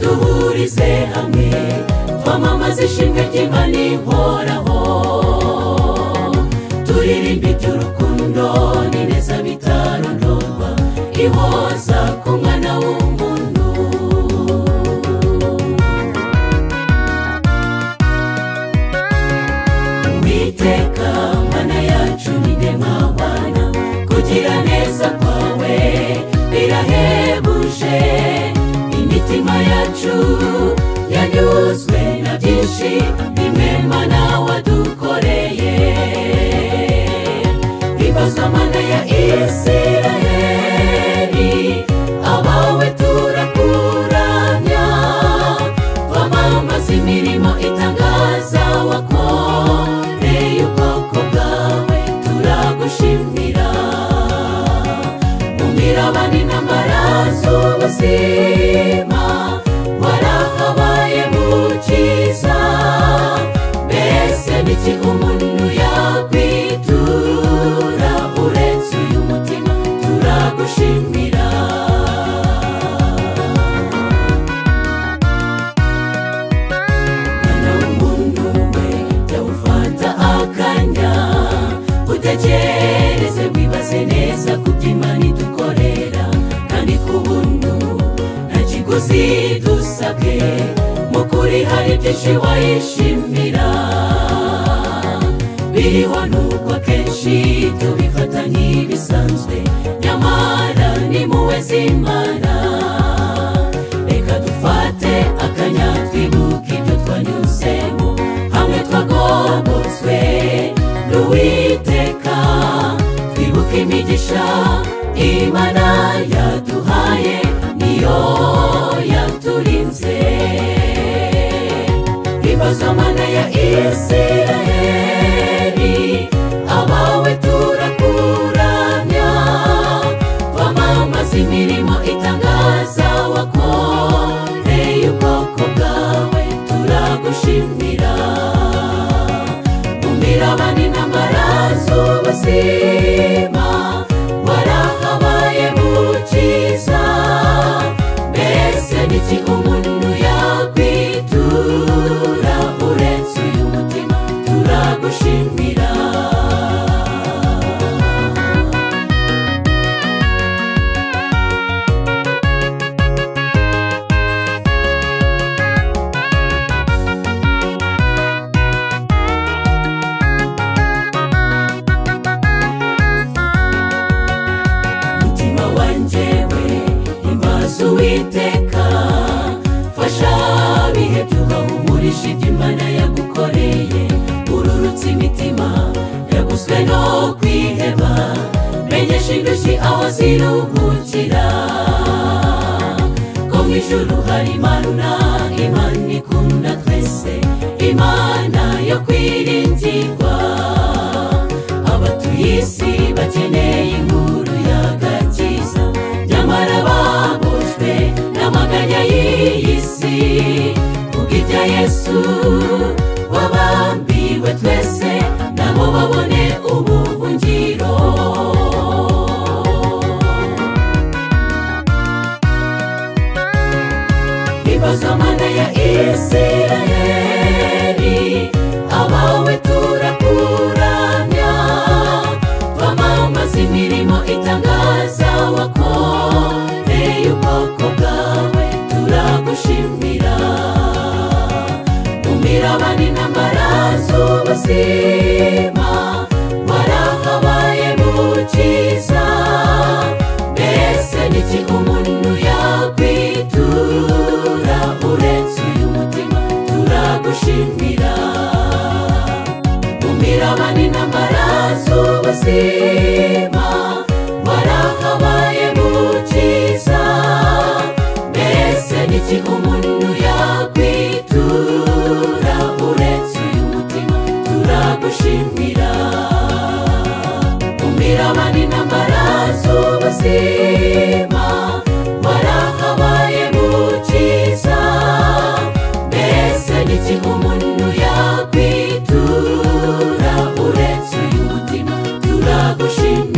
duhurize hamwe twamamaze ishimwe ry'imana ihoraho turirimba iby'urukundo n'ineza bitarondorwa ihoza ku mwana w'umuntu witeka mana yacu ni nde mwana kugira neza kwawe birahebuje imitima yacu yanyuzwe na byinshi bimwema nawe wadukoreye ibazwa mana ya isiraheli abawe turakuramya twamamaza imirimo itangaza wakoreye ubwoko bwawe turagushimira mu mirabane n'amaraso ubuzima warahabaye mukiza mbese niki umuntu yakwitura uretse uyu mutima turagushimira mwana w'umuntu we jya ufata akanya utekereze wibaze neza ku by'imana idukorera kandi ku buntu nta kiguzi dusabwe mu kuri hari byinshi wayishimira biriho n'ubwo akenshi tubifata nk'ibisanzwe nyamara ni muwe z'imana reka dufate akanya twibuke ibyo twanyuzemo hamwe twagobotswe n'uwiteka twibuke imigisha imana yaduhaye niyo yaturinze ibazwa mana ya isiraheli abawe turakuramya twamamaza imirimo itangaza wakoreye ubwoko bwawe turagushimira mu mirabane n'amaraso ubuzima warahabaye mukiza mbese niki umuntu yakwitura uretse uyu mutima turagushimira umutima wanjye we imbaza uwiteka fasha bihe byubahumurisha ibyo imana yagukoreye ururutse imitima yaguswe no kwiheba menyesha indushyi aho ziruhukira ko mu ijuru hari imana imana ikunda twese imana yo kwiringirwa abatuye isi bakeneye inkuru y'agakiza nyamara babujwe n'amaganya y'iyi si kuko ibya yesu wabambiwe twese nabo babone ubuhungiro ibazwa mana ya isirayeli abawe turakuramya twamamaza imirimo itangaza wakoreye ubwoko bwawe turagushimira mu mirabane n'amaraso ubuzima warahabaye mukiza mbese niki umuntu yakwitura uretse uyu mutima turagushimira mu mirabane n'amaraso ubuzima warahabaye mukiza mbese niki umuntu yakwitura uretse uyu mutima turagushimira mu mirabane n'amaraso ubuzima warahabaye mukiza mbese niki umuntu yakwitura uretse uyu mutima turagushimira